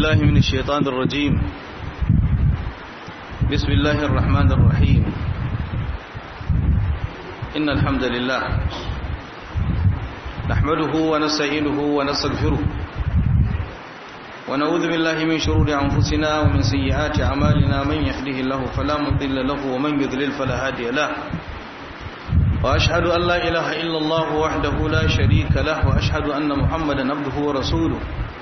بالله من الشيطان الرجيم بسم الله الرحمن الرحيم إن الحمد لله نحمده ونستعينه ونستغفره ونعوذ بالله من شرور أنفسنا ومن سيئات أعمالنا من يهده الله فلا مضل له ومن يضلل فلا هادي له وأشهد أن لا إله إلا الله وحده لا شريك له وأشهد أن محمدا عبده ورسوله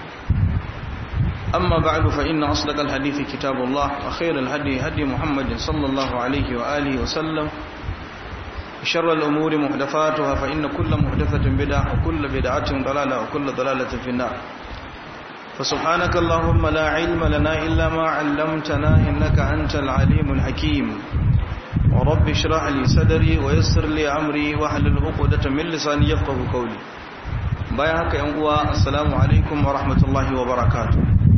أما بعد فإن أصدق الحديث كتاب الله وخير الهدي هدي محمد صلى الله عليه وآله وسلم شر الأمور محدثاتها فإن كل محدثة بدعة وكل بدعة ضلالة وكل ضلالة في النار فسبحانك اللهم لا علم لنا إلا ما علمتنا إنك أنت العليم الحكيم ورب اشرح لي صدري ويسر لي أمري واحلل عقدة من لساني يفقه قولي bayan haka yan uwa assalamu alaikum wa rahmatullahi wa barakatuh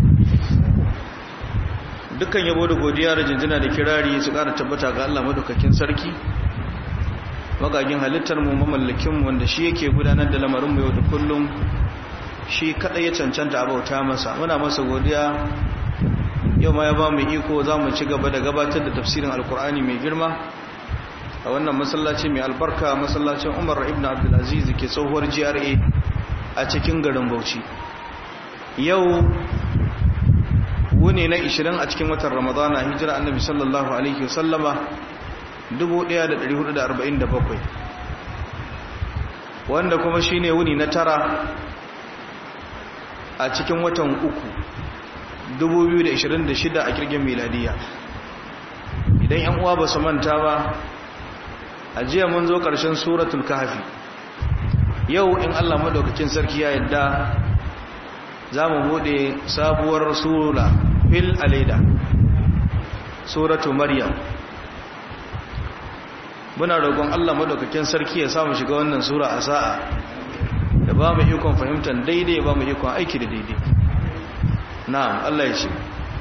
dukkan yabo da godiya da jinjina da kirari su ƙara tabbata ga Allah madaukakin sarki magagin halittar mu mamallakin mu wanda shi yake gudanar da lamarin mu yau da kullum shi kadai ya cancanta abauta masa muna masa godiya yau ma ya ba mu iko za mu ci gaba da gabatar da tafsirin alkur'ani mai girma a wannan masallaci mai albarka masallacin umar ibn abdulaziz ke tsohuwar gra a cikin garin bauchi yau wuni na 20 a cikin watan ramadana hijira annabi sallallahu alaihi wasallama 1447 wanda kuma shine wuni na tara a cikin watan uku 2026 a kirgin miladiya idan yan uwa ba su manta ba a jiya mun zo ƙarshen suratul kahfi yau in Allah madaukakin sarki ya yadda za mu bude sabuwar sura fil aleda suratu maryam muna roƙon Allah madaukakin sarki ya samu shiga wannan sura a sa'a da ba mu ikon fahimtar daidai ba mu ikon aiki da daidai na'am Allah ya ce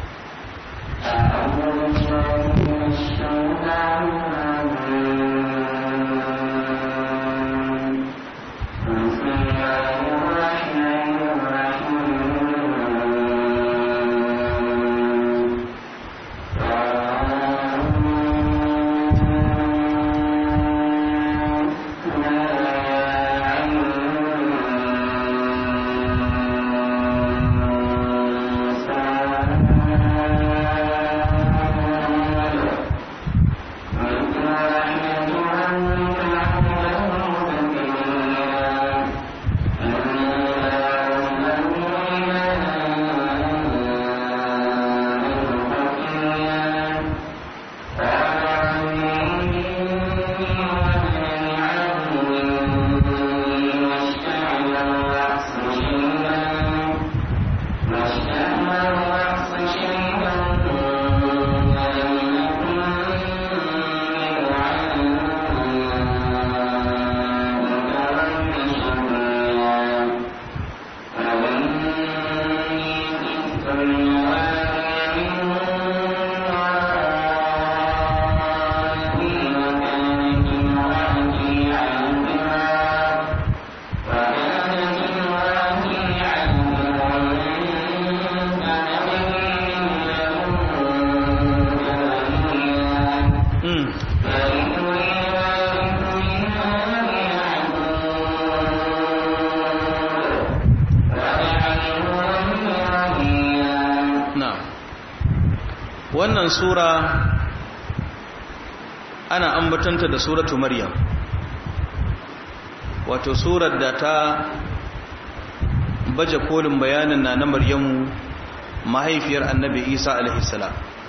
wannan sura ana ambatanta da suratu maryam wato surar da ta baje kolin bayanin na na maryamu mahaifiyar annabi isa alaihissalam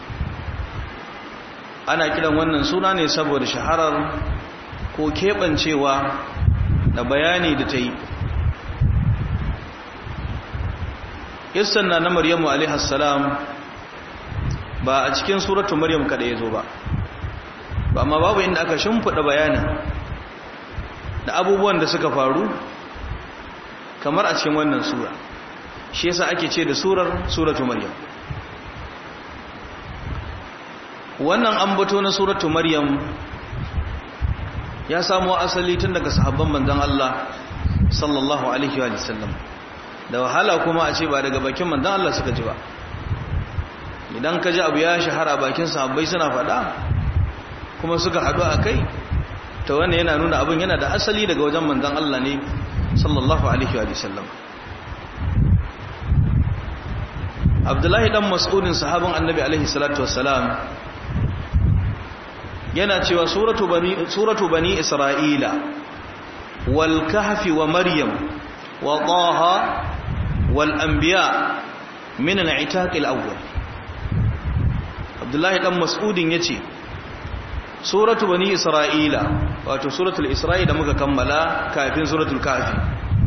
ana kiran wannan suna ne saboda shaharar ko keɓancewa da bayani da ta yi issan na na maryamu alaihissalam ba a cikin suratu maryam kada ya zo ba ba amma babu inda aka shimfiɗa bayanin da abubuwan da suka faru kamar a cikin wannan sura shi yasa ake ce da surar suratu maryam wannan ambato na suratu maryam ya samo asali tun daga sahabban manzon Allah sallallahu alaihi wa sallam da wahala kuma a ce ba daga bakin manzon Allah suka ji ba idan ka ji abu ya shahara bakin sahabbai suna faɗa kuma suka haɗu a kai ta wannan yana nuna abin yana da asali daga wajen manzon Allah ne sallallahu alaihi wa sallam abdullahi dan mas'udin sahabin annabi alaihi salatu wassalam yana cewa suratu bani suratu bani isra'ila wal kahfi wa maryam wa taha wal anbiya min al-itaq al-awwal abdullahi dan mas'udin yace suratu bani isra'ila wato suratul isra'i da muka kammala kafin suratul kahfi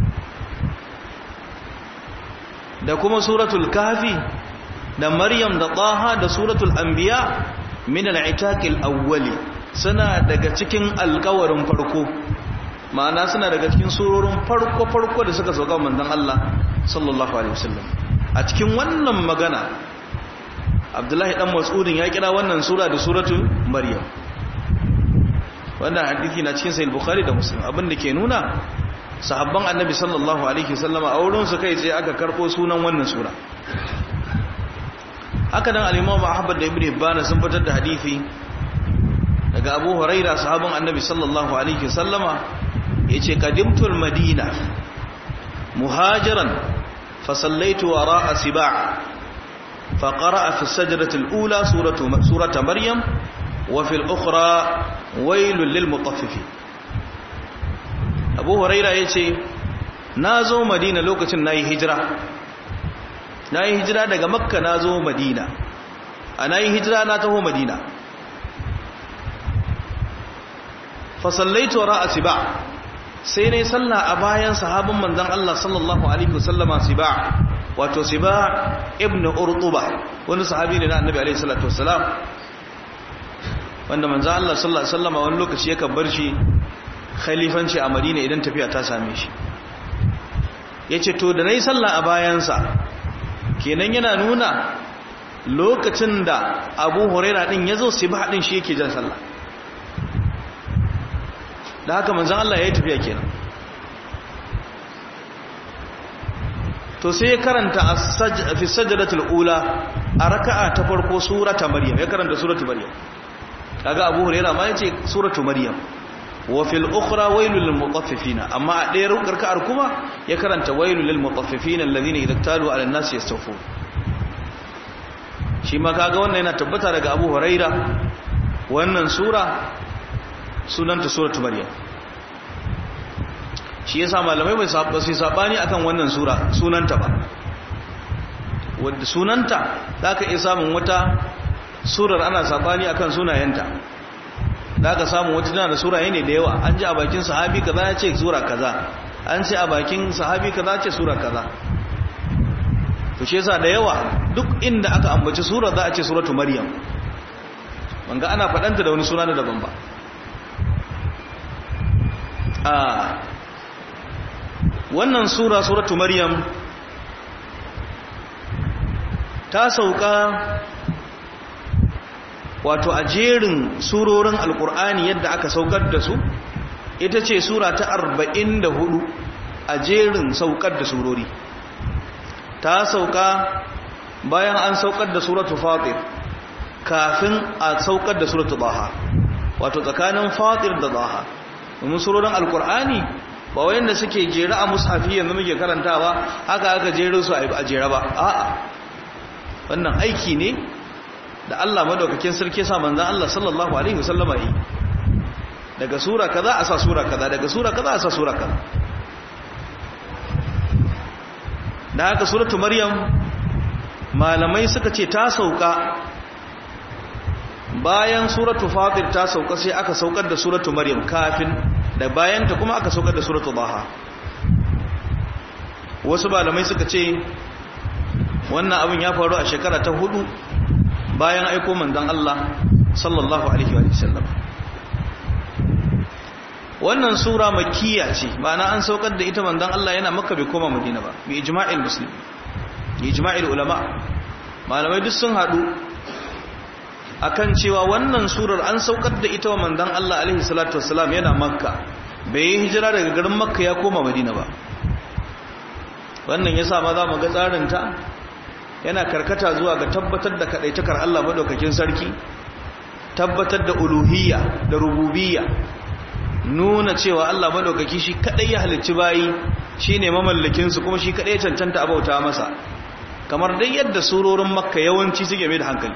da kuma suratul kahfi da maryam da taha da suratul anbiya min al-itaqil awwali suna daga cikin alƙawarin farko ma'ana suna daga cikin surorin farko farko da suka sauka manzon Allah sallallahu alaihi wasallam a cikin wannan magana Abdullahi dan Mas'udin ya kira wannan sura da suratul maryam wannan hadisi na cikin sahih bukhari da muslim abin da ke nuna sahabban annabi sallallahu alaihi wasallama a wurin su kai sai aka karbo sunan wannan sura haka nan al-imam ahmad da ibn hibban sun fitar da hadisi daga abu huraira sahabban annabi sallallahu alaihi wasallama yace qadimtu al-madina muhajiran fa sallaitu wara'a siba' fa qara'a fi as-sajdati al-ula suratu surata maryam wa fi al-ukhra wailul lil mutaffifin abu huraira ya ce na zo madina lokacin na yi hijira na yi hijira daga makka na zo madina a na yi hijira na taho madina fasallaitu ra'a siba sai ne salla a bayan sahabin manzan Allah sallallahu alaihi wasallama siba wato siba ibn urtuba wani sahabi ne na annabi alaihi salatu wasalam wanda manzan Allah sallallahu alaihi wasallama wani lokaci yakan bar shi khalifanci a madina idan tafiya ta same shi ya ce to da na yi sallah a bayansa kenan yana nuna lokacin da abu huraira din ya zo sai ba din shi yake jan sallah da haka manzan Allah ya yi tafiya kenan to sai ya karanta fi sajadatul ula a raka'a ta farko surata maryam ya karanta suratu maryam kaga abu huraira ma yace suratu maryam wa fil ukhra wailul lil mutaffifin amma a ɗaya rukar kuma ya karanta wailul lil mutaffifin alladhina idza talu ala an-nas yastawfun shi ma kaga wannan yana tabbata daga Abu Huraira wannan sura sunanta suratu maryam shi yasa malamai bai saba sai sabani akan wannan sura sunanta ba wanda sunanta zaka iya samun wata surar ana sabani akan sunayenta da aka samu wata tana da suraye ne da yawa an ji a bakin sahabi kaza ya ce sura kaza an ce a bakin sahabi kaza ce sura kaza to shi yasa da yawa duk inda aka ambaci sura za a ce suratu maryam wanga ana faɗanta da wani suna da daban ba a wannan sura suratu maryam ta sauka wato a jerin surorin alkur'ani yadda aka saukar da su ita ce sura ta 44 a jerin saukar da surori ta sauka bayan an saukar da suratu fatir kafin a saukar da suratu baha wato tsakanin fatir da baha domin surorin alkur'ani ba wayanda suke jera a mushafi yanzu muke karantawa haka aka jere su a jera ba a'a wannan aiki ne da Allah madaukakin sarki sa manzon Allah sallallahu alaihi wasallama yi daga sura kaza a sa sura kaza daga sura kaza a sa sura kaza da haka suratu maryam malamai suka ce ta sauka bayan suratu fatir ta sauka sai aka saukar da suratu maryam kafin da bayanta kuma aka saukar da suratu baha wasu malamai suka ce wannan abin ya faru a shekara ta hudu bayan aiko manzon Allah sallallahu alaihi wa sallam wannan sura makkiya ce ma'ana an saukar da ita manzon Allah yana makka bai koma madina ba bi ijma'il muslim bi ijma'il ulama malamai duk sun hadu akan cewa wannan surar an saukar da ita wa manzon Allah alaihi salatu wassalam yana makka bai yi hijira daga garin makka ya koma madina ba wannan yasa ma za mu ga tsarin ta yana karkata zuwa ga tabbatar da kadaitakar Allah madaukakin sarki tabbatar da uluhiyya da rububiyya nuna cewa Allah madaukaki shi kadai ya halicci bayi shine mamallakin su kuma shi kadai ya cancanta abauta masa kamar dai yadda surorin makka yawanci suke mai da hankali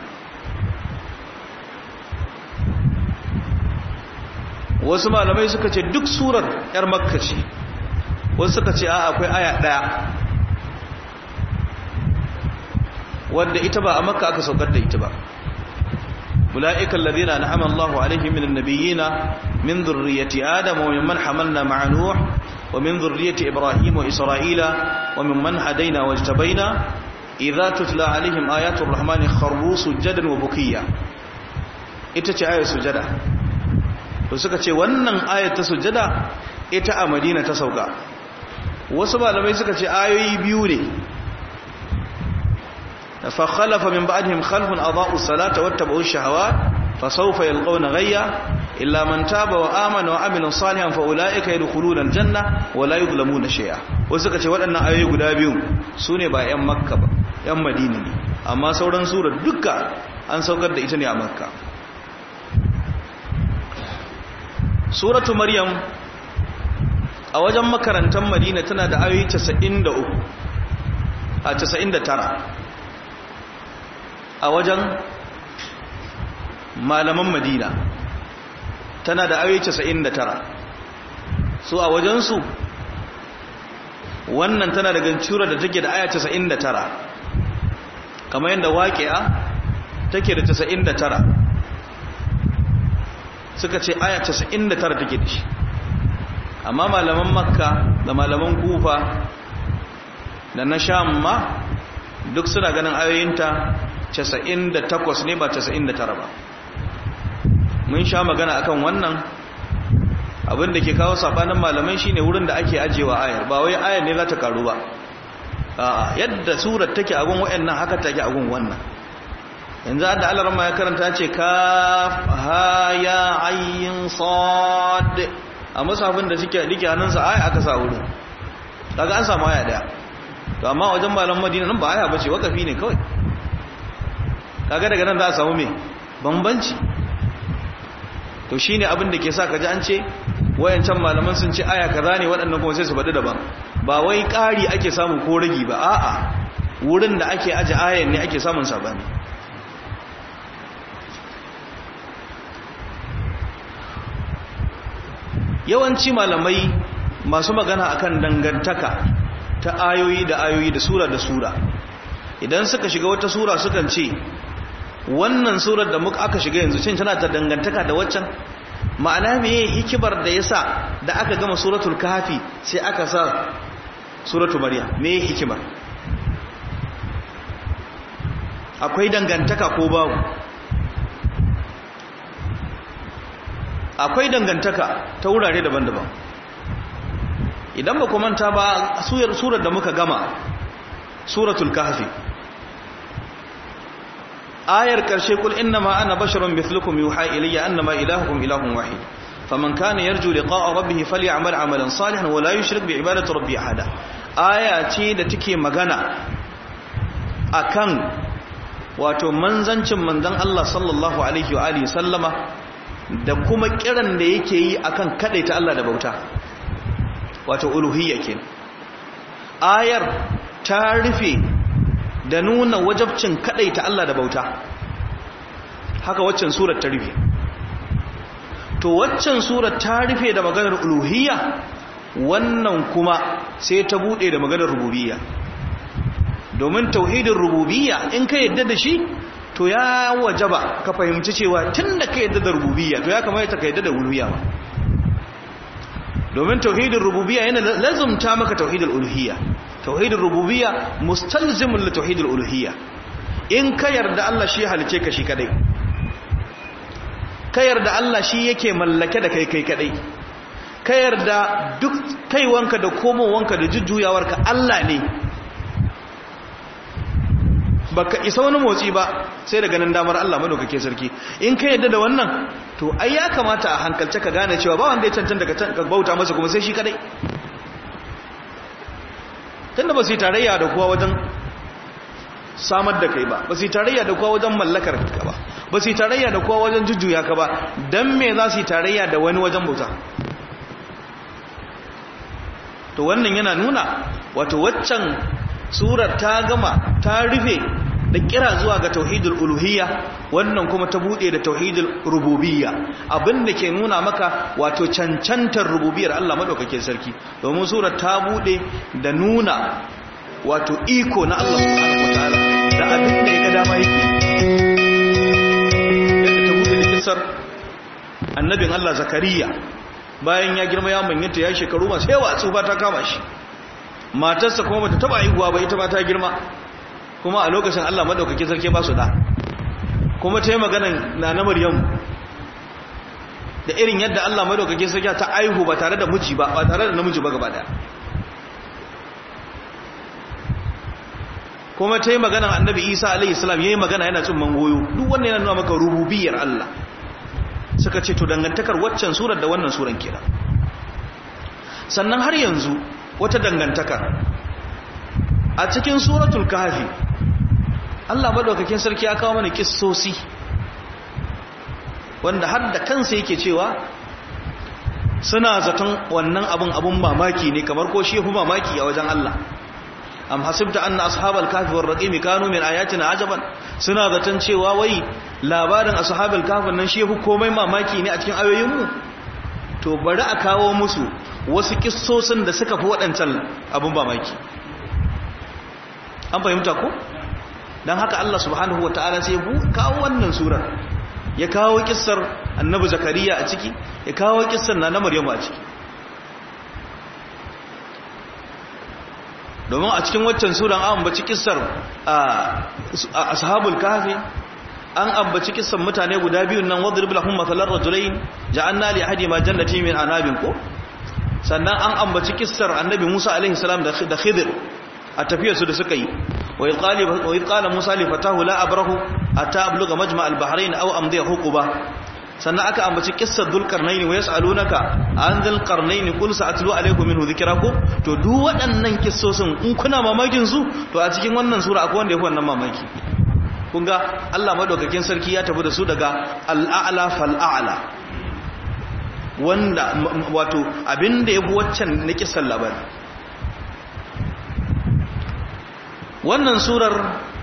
wasu malamai suka ce duk surar yar makka ce wasu suka ce a akwai aya daya wadda ita ba a makka aka saukar da ita ba أولئك الذين أنعم الله عليهم من النبيين من ذرية آدم وممن حملنا مع نوح ومن ذرية إبراهيم وإسرائيل وممن هدينا واجتبينا إذا تتلى عليهم آيات الرحمن خروا سجدا وبكيا ita آية sujada to suka ce wannan ayat ta sujada ita a Madina ta sauka wasu malamai suka ce ayoyi biyu ne فخلف من بعدهم خلف أضاءوا الصلاة واتبعوا الشهوات فسوف يلقون غيا إلا من تاب وآمن وعمل صالحا فأولئك يدخلون الجنة ولا يظلمون شيئا وسكا ce waɗannan ayoyi guda biyu sune ba ƴan Makka ba ƴan Madina ne amma sauran surar duka an saukar da ita ne a Makka suratu Maryam a wajen makarantar Madina tana da ayoyi 93 a 99 a wajen malaman madina tana da ayoyi 99 su a wajensu wannan tana da gancura da take da aya 99 kamar yadda waƙi'a take da 99 suka ce aya 99 take da shi amma malaman makka da malaman kufa da na sham ma duk suna ganin ayoyinta 98 ne ba 99 ba mun sha magana akan wannan abin da ke kawo sabanin malamai shine wurin da ake ajewa ayar ba wai ayar ne za ta karu ba a'a yadda surar take a gun wayannan haka take a gun wannan yanzu da Allah ramma ya karanta ce kaf ha ya ayin sad a musafin da suke dike hannunsa aya aka sa wurin daga an samu aya daya to amma wajen malam madina nan ba aya bace wakafi ne kawai kaga daga nan za a samu me bambanci to shine abin da ke sa kaji an ce wayancan malaman sun ce aya kaza ne waɗannan kuma sai su faɗi daban ba wai ƙari ake samu ko ragi ba a'a wurin da ake aje ayan ne ake samun sabani yawanci malamai masu magana akan dangantaka ta ayoyi da ayoyi da sura da sura idan suka shiga wata sura sukan ce wannan surar da muka aka shiga yanzu cin tana ta dangantaka da waccan ma'ana meye hikibar da yasa da aka gama suratul kahfi sai aka sa suratul maryam meye hikimar akwai dangantaka ko babu akwai dangantaka ta wurare daban-daban idan ba ku manta ba surar da muka gama suratul kahfi ayar karshe kul innama ana basharun mithlukum yuha ilayya annama ilahukum ilahun wahid faman kana yarju liqa'a rabbih falyamal amalan salihan wa la yushrik bi ibadati rabbih ahada aya ce da take magana akan wato manzancin manzon Allah sallallahu alaihi wa alihi sallama da kuma kiran da yake yi akan kadaita Allah da bauta wato uluhiyya kenan ayar ta rufe da nuna wajabcin kadaita Allah da bauta haka waccan surar ta rufe to waccan surar ta rufe da maganar uluhiyya wannan kuma sai ta bude da maganar rububiyya domin tauhidin rububiyya in ka yadda da shi to ya wajaba ka fahimci cewa tunda ka yadda da rububiyya to ya kamata ka yadda da uluhiyya ba domin tauhidin rububiyya yana lazumta maka tauhidul uluhiyya tauhidul rububiyya mustalzimun li tauhidul uluhiyya in ka yarda Allah shi halice ka shi kadai ka yarda Allah shi yake mallake da kai kai kadai ka yarda duk kaiwanka da komowanka da jujjuyawarka Allah ne baka isa wani motsi ba sai da ganin damar Allah madaukake sarki in ka yadda da wannan to ai ya kamata a hankalce ka gane cewa ba wanda ya cancanta ka bauta masa kuma sai shi kadai tunda ba su yi tarayya da kowa wajen samar da kai ba ba su yi tarayya da kowa wajen mallakar ka ba ba su yi tarayya da kowa wajen jujjuya ka ba don me za su yi tarayya da wani wajen bauta to wannan yana nuna wato waccan surar ta gama ta rufe da kira zuwa ga tauhidul uluhiyya wannan kuma ta bude da tauhidul rububiyya abinda ke nuna maka wato cancantar rububiyar Allah madaukakin sarki domin surar ta bude da nuna wato iko na Allah subhanahu wataala da abin da ya ga dama yake yadda ta bude da kisar annabin Allah zakariya bayan ya girma ya manyanta ya shekaru masu yawa tsufa ta kama shi matarsa kuma bata taba haihuwa ba ita ba ta girma kuma a lokacin Allah madaukakin sarki ba su da kuma ta yi maganan na na Maryam da irin yadda Allah madaukakin sarki ta aihu ba tare da miji ba ba tare da namiji ba gaba daya kuma ta yi maganan annabi Isa alaihi salam yayi magana yana cin mangoyo duk wannan yana nuna maka rububiyar Allah suka ce to dangantakar waccan surar da wannan suran kenan sannan har yanzu wata dangantakar a cikin suratul kahfi Allah madaukakin sarki ya kawo mana kissosi wanda har da kansa yake cewa suna zaton wannan abun abun mamaki ne kamar ko shi mamaki a wajen Allah am hasibta anna ashabal kahfi war raqim kanu min ayatina ajaban suna zaton cewa wai labarin ashabal kahfi nan shi yafi komai mamaki ne a cikin ayoyinmu to bari a kawo musu wasu kissosin da suka fi waɗancan abun mamaki an fahimta ko don haka Allah subhanahu wa ta'ala sai kawo wannan surar ya kawo kissar annabi zakariya a ciki ya kawo kissar na na maryamu a ciki domin a cikin waccan suran an ambaci kissar ashabul kahfi an ambaci kissar mutane guda biyu nan wadrib lahum mathalan rajulain ja'alna li ahadi ma jannati min anabin ko sannan an ambaci kissar annabi Musa alaihi salam da Khidir a tafiyarsu da suka yi wa idh qala Musa li fatahu la abrahu ata abluga majma' al-bahrain aw amdi huquba sannan aka ambaci kissar dhulqarnain wa yas'alunaka an dhulqarnain qul sa'atlu alaykum minhu dhikrakum to duk waɗannan kissosin in kuna mamakin su to a cikin wannan sura akwai wanda yafi wannan mamaki kun ga Allah madaukakin sarki ya tafi da su daga al-a'la fal-a'la wanda wato abinda yafi waccan na kissan labari wannan surar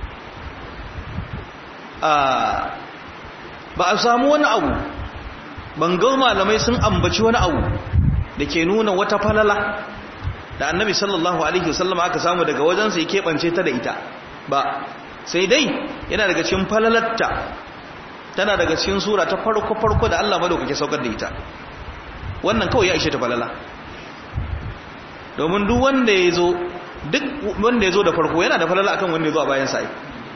ba a samu wani abu bangar malamai sun ambaci wani abu da ke nuna wata falala da annabi sallallahu alaihi wasallam aka samu daga wajensa ya keɓance ta da ita ba sai dai yana daga cikin falalarta tana daga cikin sura ta farko-farko da Allah madaukake saukar da ita wannan kawai ya ishe ta falala domin duk wanda ya zo duk wanda ya zo da farko yana da falala akan wanda ya zo a bayan sa'i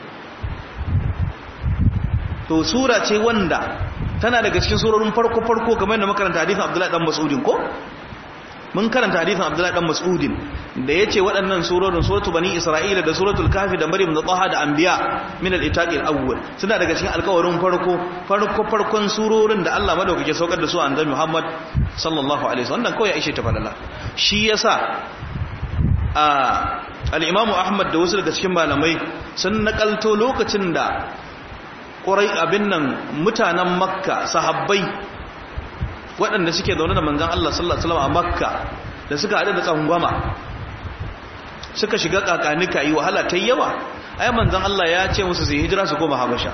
to sura ce wanda tana daga cikin surorin farko-farko kamar da makaranta hadithin abdullahi dan mas'udin ko mun karanta hadithin abdullahi dan mas'udin da ya ce waɗannan surorin suratu bani isra'ila da suratul kafi da maryam da taha da anbiya min al-itaqil awwal suna daga cikin alƙawarin farko farko farkon surorin da Allah madaukake saukar da su a annabi Muhammad sallallahu alaihi wasallam kawai ya ishe ta falala shi yasa a al-imamu Ahmad da wasu daga cikin malamai sun nakalto lokacin da ƙurai abin nan mutanen makka sahabbai waɗanda suke zaune da manzan Allah sallallahu Alaihi wasallam a makka da suka haɗu da tsangwama suka shiga ƙaƙanika yi wahala ta yawa ai manzan Allah ya ce musu su hijira su koma habasha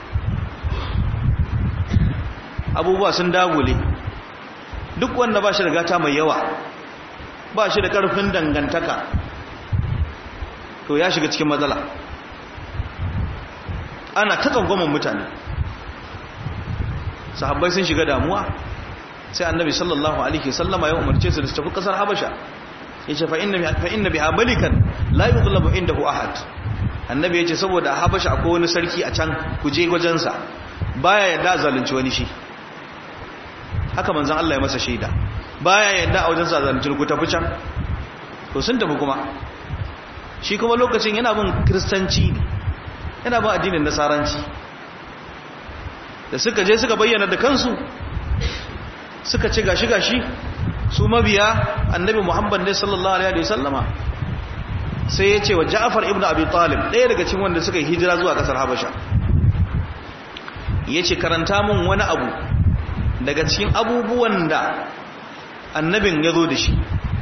abubuwa sun dagule duk wanda ba shi da gata mai yawa ba shi da ƙarfin dangantaka to ya shiga cikin matsala ana ta tsangwaman mutane sahabbai sun shiga damuwa sai annabi sallallahu alaihi sallama ya umarce su da su tafi kasar habasha ya ce fa inna biha malikan la yuzlamu indahu ahad annabi ya ce saboda habasha akwai wani sarki a can ku je wajensa baya yadda zalunci wani shi haka manzon Allah ya masa shaida baya yadda a wajensa zalunci ku tafi can to sun tafi kuma shi kuma lokacin yana bin kristanci ne yana ba addinin nasaranci da suka je suka bayyana da kansu suka ce gashi-gashi, gashi su mabiya annabi muhammad ne sallallahu alaihi wasallama sai ya ce wa Ja'far ibn Abi Talib ɗaya daga cikin wanda suka yi hijira zuwa ƙasar Habasha ya ce karanta mun wani abu daga cikin abubuwan da annabin ya zo da shi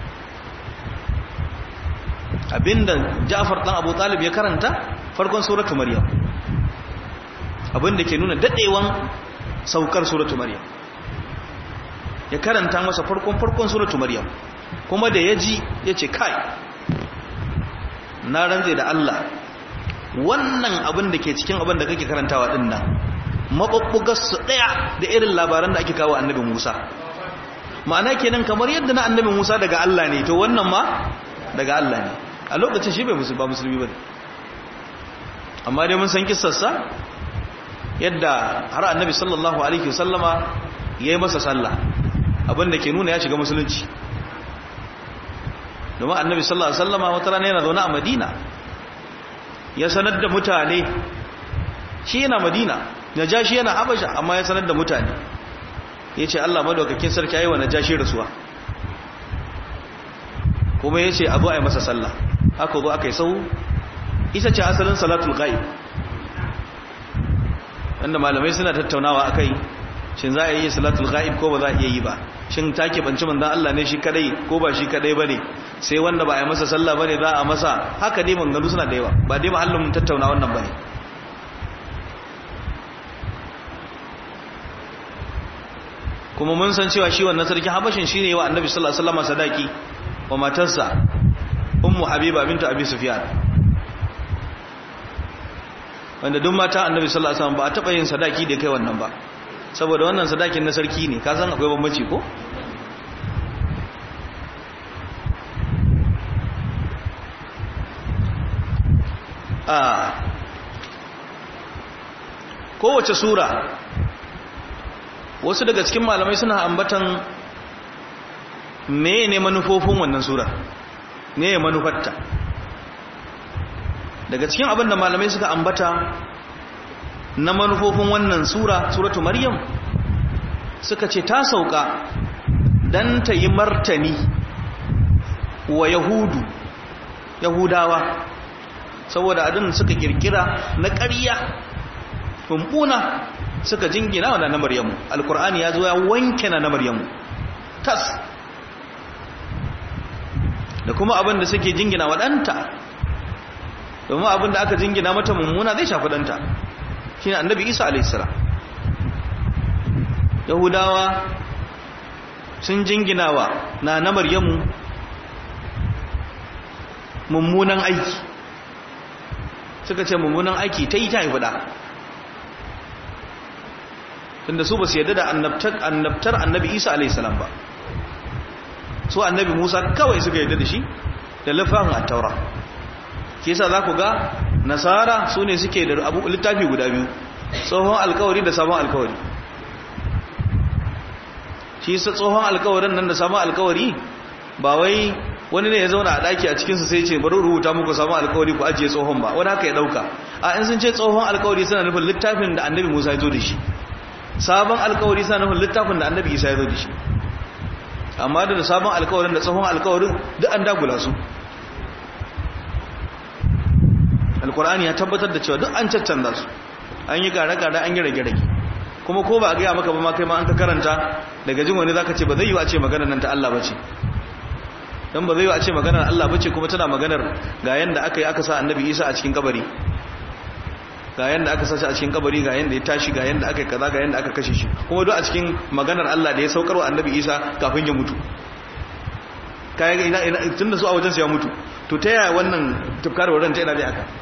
abinda Ja'far dan Abu Talib ya karanta farkon suratu Maryam abinda ke nuna dadewan saukar suratu Maryam ya karanta masa farkon farkon suratu Maryam kuma da yaji yace kai na rantse da Allah wannan abin da ke cikin abin da kake karantawa din nan mabubbugar su daya da irin labaran da ake kawo annabi Musa ma'ana kenan kamar yadda na annabi Musa daga Allah ne to wannan ma daga Allah ne a lokacin shi bai musu ba musulmi ba amma dai mun san kissarsa yadda har annabi sallallahu alaihi wasallama yayi masa sallah abinda ke nuna ya shiga musulunci domin annabi sallallahu alaihi wasallama wata rana yana zaune a Madina ya sanar da mutane shi yana Madina najashi yana Habasha amma ya sanar da mutane yace Allah madaukakin sarki yayi wa najashi rasuwa kuma yace abu ai masa sallah aka zo aka yi sau ita ce asalin salatul ghaib wanda malamai suna tattaunawa akai shin za a yi salatul ghaib ko ba za a iya yi ba shin take banci manzon Allah ne shi kadai ko ba shi kadai bane sai wanda ba a yi masa sallah bane za a masa haka dai mangalu suna da yawa ba dai mahallin tattauna wannan bane kuma mun san cewa shi wannan sarki habashin shine wa annabi sallallahu alaihi wasallam sadaki wa matarsa ummu habiba bintu abi sufyan wanda duk mata annabi sallallahu alaihi wasallam ba a taba yin sadaki da kai wannan ba saboda wannan sadakin na sarki ne ka san akwai bambanci ko a kowace sura wasu daga cikin malamai suna ambatan me ne manufofin wannan sura ne ya manufarta daga cikin abin da malamai suka ambata na manufofin wannan sura suratu maryam suka ce ta sauka dan ta yi martani wa yahudu yahudawa saboda adin suka kirkira na ƙarya kumbuna suka jingina wa na maryamu alkur'ani ya zo ya wanke na maryamu tas da kuma abin da suke jingina wa ɗanta domin abin da aka jingina mata mummuna zai shafi ɗanta shi ne annabi isa alaihissara yahudawa sun jingina wa na na maryamu mummunan aiki suka ce mummunan aiki ta yi ta haifu ɗa tunda su ba su yadda da annabtar annabi isa alaihissalam ba su annabi musa kawai suka yadda da shi da littafin attaura ke sa za ku ga nasara su ne suke da abu littafi guda biyu tsohon alkawari da sabon alkawari shi sa tsohon alkawarin nan da sabon alkawari ba wai wani ne ya zauna a daki a cikinsu sai ce bari rubuta muku sabon alkawari ku ajiye tsohon ba wani haka ya dauka a in sun ce tsohon alkawari suna nufin littafin da annabi musa ya zo da shi sabon alkawari suna nufin littafin da annabi isa ya zo da shi amma da sabon alkawarin da tsohon alkawarin duk an dagula su alkur'ani ya tabbatar da cewa duk an caccanza su an yi gare-gare an yi rage-rage kuma ko ba a gaya maka ba ma kai ma an ka karanta daga jin wani zaka ce ba zai yi a ce maganar nan ta Allah bace dan ba zai yi a ce maganar Allah bace kuma tana maganar ga yanda aka yi aka sa annabi Isa a cikin kabari ga yanda aka sa shi a cikin kabari ga yanda ya tashi ga yanda aka yi kaza ga yanda aka kashe shi kuma duk a cikin maganar Allah da ya saukar wa annabi Isa kafin ya mutu kai ga ina tunda su a wajen ya mutu to ta yaya wannan tufkar wurin ta ina dai aka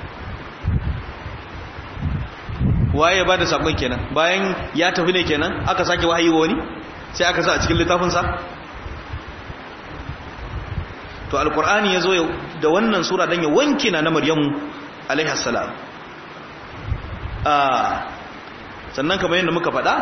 waye ya bada sakon kenan bayan ya tafi ne kenan aka sake wahayi wani sai aka sa a cikin littafinsa to alkur'ani ya zo da wannan sura don ya wanke na na maryamu alaihi salam sannan kamar yadda muka faɗa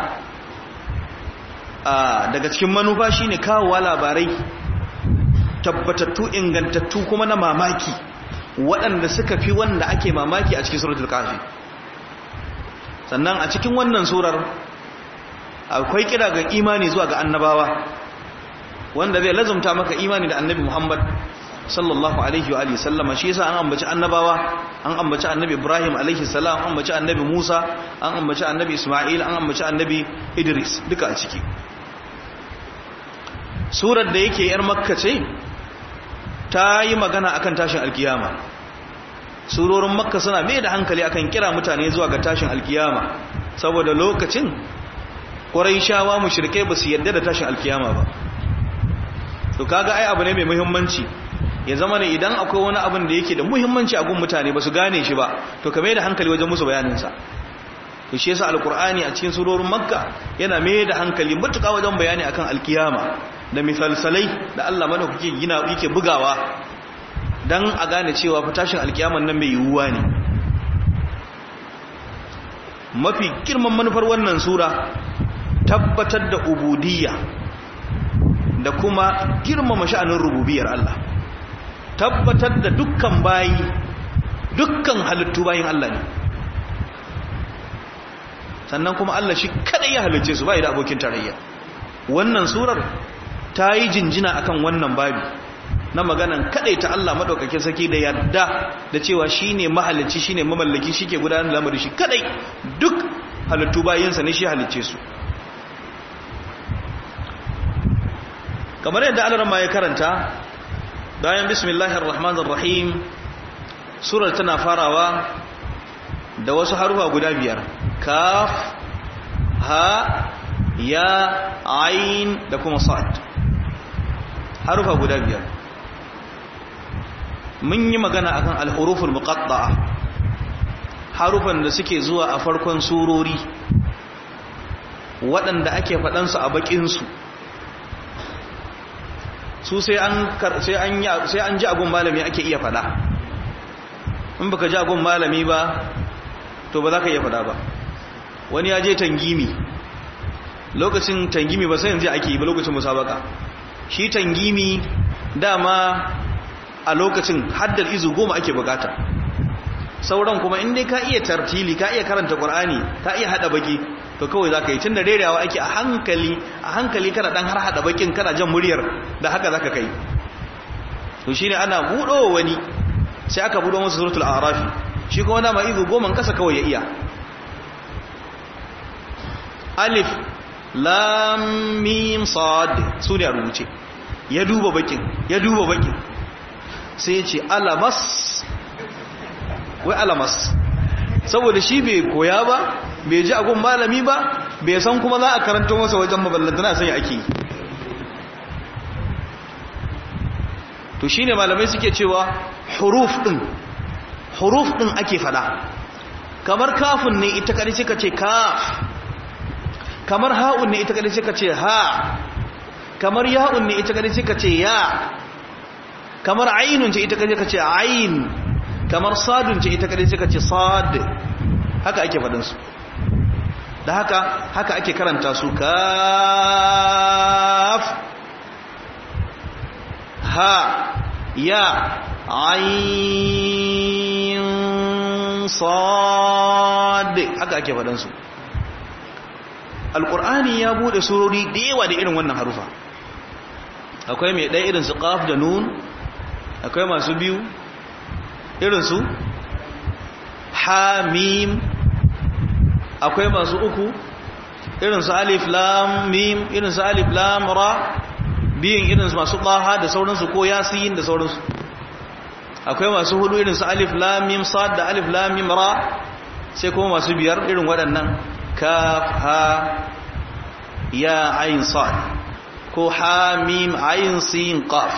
daga cikin manufa shine kawowa labarai tabbatattu ingantattu kuma na mamaki waɗanda suka fi wanda ake mamaki a cikin suratul kafi sannan a cikin wannan surar akwai kira ga imani zuwa ga annabawa wanda zai lazumta maka imani da annabi Muhammad sallallahu alaihi wa alihi sallama shi yasa an ambaci annabawa an ambaci annabi Ibrahim alaihi salam an ambaci annabi Musa an ambaci annabi Isma'il an ambaci annabi Idris duka a ciki surar da yake yar makka ce ta yi magana akan tashin alkiyama surorin makka suna mai da hankali akan kira mutane zuwa ga tashin alkiyama saboda lokacin ƙwarai mushrikai ba su yadda da tashin alkiyama ba to kaga ai abu ne mai muhimmanci ya zama ne idan akwai wani abin da yake da muhimmanci a gun mutane ba su gane shi ba to ka mai da hankali wajen musu bayaninsa to shi yasa alkur'ani a cikin surorin makka yana mai da hankali matuƙa wajen bayani akan alkiyama da misalsalai da Allah madaukake gina yake bugawa dan a gane cewa fa tashin alkiyaman nan mai yiwuwa ne mafi girman manufar wannan sura tabbatar da ubudiyya da kuma girmama sha'anin rububiyar Allah tabbatar da dukkan bayi dukkan halittu bayin Allah ne sannan kuma Allah shi kadai ya halicce su bai da abokin tarayya wannan surar ta yi jinjina akan wannan babi na maganan kadai ta Allah madaukakin saki da yarda da cewa shine mahalicci shine mamallaki shike gudanar da lamarin shi kadai duk halittu bayinsa ne shi halicce su kamar yadda Allah ya karanta bayan bismillahir rahmanir rahim surar tana farawa da wasu harufa guda biyar kaf ha ya ain da kuma sad harufa guda biyar mun yi magana akan al-huruful muqatta'a harufan da suke zuwa a farkon surori waɗanda ake faɗansu a baƙinsu su sai an ji agun malami ake iya faɗa in baka ji agun malami ba to ba za ka iya faɗa ba wani ya je tangimi lokacin tangimi ba sai yanzu ake yi ba lokacin musabaka shi tangimi dama a lokacin haddar izu goma ake bukata sauran kuma in dai ka iya tartili ka iya karanta qur'ani ka iya hada baki to kawai zaka yi tunda rerewa ake a hankali a hankali kana dan har hada bakin kana jan muryar da haka zaka kai to shine ana budo wani sai aka budo masa suratul a'raf shi kuma dama izu goma kasa kawai ya iya alif lam mim sad su ne a rubuce ya duba bakin ya duba bakin sai ya ce alamas wai alamas saboda shi bai koya ba bai ji agun malami ba bai san kuma za a karanta masa wajen maballantana sai ake yi to shine malamai suke cewa huruf din huruf din ake fada kamar kafin ne ita kadai suka ce kaf kamar ha'un ne ita kadai suka ce ha kamar ya'un ne ita kadai suka ce ya kamar ainun ce ita kadai suka ce ain kamar sadun ce ita kadai suka ce sad haka ake faɗin su da haka haka ake karanta su kaf ha ya ain sad haka ake faɗin su alƙur'ani ya bude surori da yawa da irin wannan harufa akwai mai ɗaya irin su ƙaf da nun akwai masu biyu irin su hamim akwai masu uku irin su alif lam mim irin su alif lam ra biyun irin su masu ɗaha da sauransu ko yasin da sauransu akwai masu hudu irin su alif lam mim sad da alif lam mim ra sai kuma masu biyar irin waɗannan kaf ha ya ayin sad ko ha mim ayin sin qaf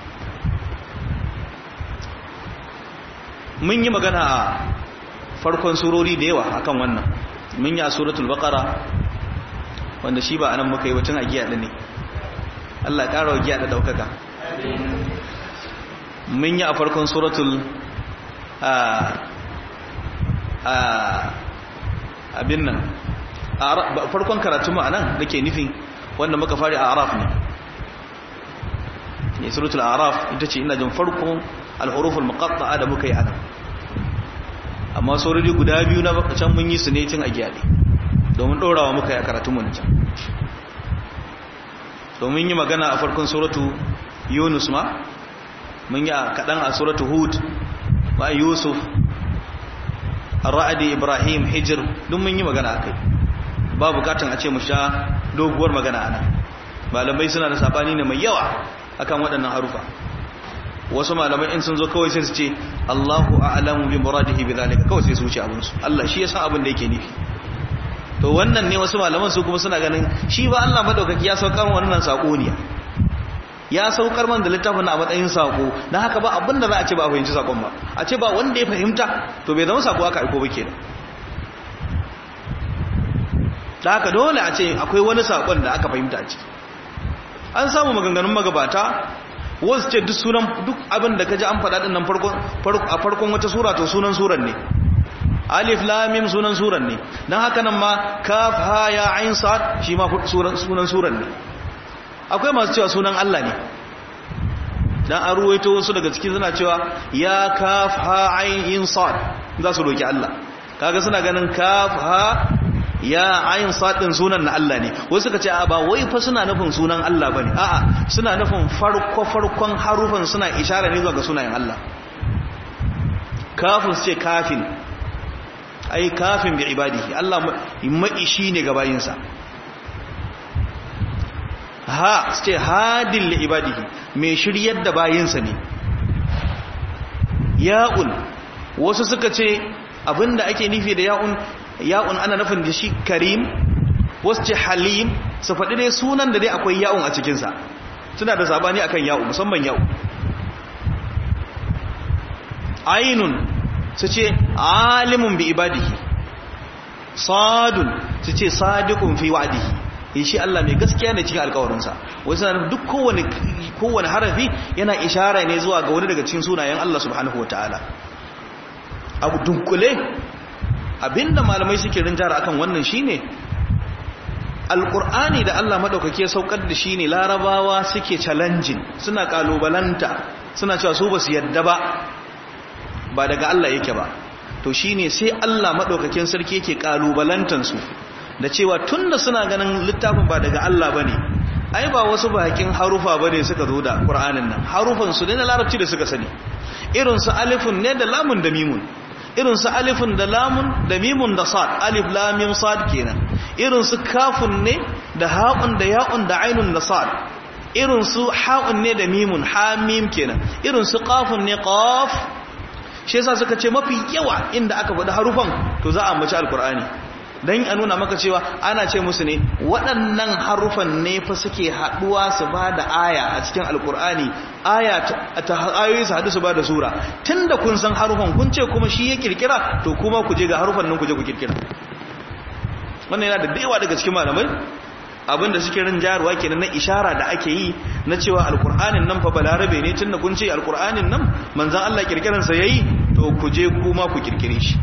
mun yi magana a farkon surori da yawa akan wannan mun yi a suratul baqara wanda shi ba anan muka yi wacin a giya da ne Allah ƙara wa giya da daukaka mun yi a farkon suratul abin nan farkon karatu mu anan nake nufi wanda muka fari a araf ne ne suratul araf ita ce ina jin farkon al-huruf al-muqatta'a da muka yi anan amma saurari guda biyu na can mun yi su ne cin a giyade domin dorawa muka yi a karatu mu can domin yi magana a farkon suratu yunus ma mun yi kaɗan a suratu hud ba yusuf ra'adi ibrahim hijir duk mun yi magana akai ba bukatan a ce mu sha doguwar magana ana malamai suna da sabani ne mai yawa akan waɗannan harufa wasu malamai in sun zo kawai sai su ce Allahu a'lamu bi muradihi bi zalika kawai sai su wuce abin su Allah shi ya san abin da yake nufi to wannan ne wasu malaman su kuma suna ganin shi ba Allah madaukaki ya saukar wannan sako ne ya saukar man da littafin a matsayin sako dan haka ba abin da za a ce ba a fahimci sakon ba a ce ba wanda ya fahimta to bai zama sako aka aiko ba kenan da haka dole a ce akwai wani sakon da aka fahimta a ciki an samu maganganun magabata wasu ce duk sunan duk abin da kaji an faɗa dinnan a farkon wata sura to sunan suran ne alif lamim sunan suran ne don haka nan ma kaf ha ya ain sa'ad shi ma sunan suran ne akwai masu cewa sunan Allah ne dan an ruwaito wasu daga cikin suna cewa ya kaf ha ain sa'ad za su roki Allah kaga suna ganin kaf ha ya ayin sadin sunan na Allah ne wasu suka ce a ba wai fa suna nufin sunan Allah bane a'a suna nufin farko farkon harufan suna ishara ne zuwa ga sunayen Allah kafin su ce kafin ai kafin bi ibadihi Allah maishi ne ga bayinsa ha su ce hadin li ibadihi mai shiryar da bayinsa ne ya'un wasu suka ce abinda ake nufi da ya'un ya'un ana nufin da shi karim wasu ce halim su faɗi dai sunan da dai akwai ya'un a cikinsa suna da sabani akan ya'u musamman ya'u ainun su ce alimun bi ibadihi sadun su ce sadiqun fi wa'dihi shi Allah mai gaskiya ne cikin alkawarinsa wasu na duk kowane kowane harafi yana ishara ne zuwa ga wani daga cikin sunayen Allah subhanahu wataala abu dunkule abinda malamai suke rinjara akan wannan shine alqur'ani da Allah madaukake ya saukar da shi ne larabawa suke challenging suna kalubalanta suna cewa su basu yadda ba ba daga Allah yake ba to shine sai Allah madaukakin sarki yake kalubalantan su da cewa tunda suna ganin littafin ba daga Allah bane ai ba wasu bakin harufa bane suka zo da qur'anin nan harufan su ne na larabci da suka sani irin su alifun ne da lamun da mimun irin su alifun da lamun da mimun da sad alif lam mim sad kenan irin su kafun ne da ha'un da ya'un da ainun da sad irin su ha'un ne da mimun ha mim kenan irin su qafun ne qaf shi yasa suka ce mafi yawa inda aka faɗi harufan to za a ambaci alqur'ani dan a nuna maka cewa ana ce musu ne waɗannan harufan ne fa suke haɗuwa su ba da aya a cikin alkur'ani aya ta ayoyi su haɗu su ba da sura tun da kun san harufan kun ce kuma shi ya kirkira to kuma ku je ga harufan nan ku je ku kirkira wannan yana da daewa daga cikin malamai abinda suke rin jaruwa kenan na ishara da ake yi na cewa alkur'anin nan fa balarabe ne tun da kun ce alkur'anin nan manzan Allah kirkiransa yayi to ku je kuma ku kirkire shi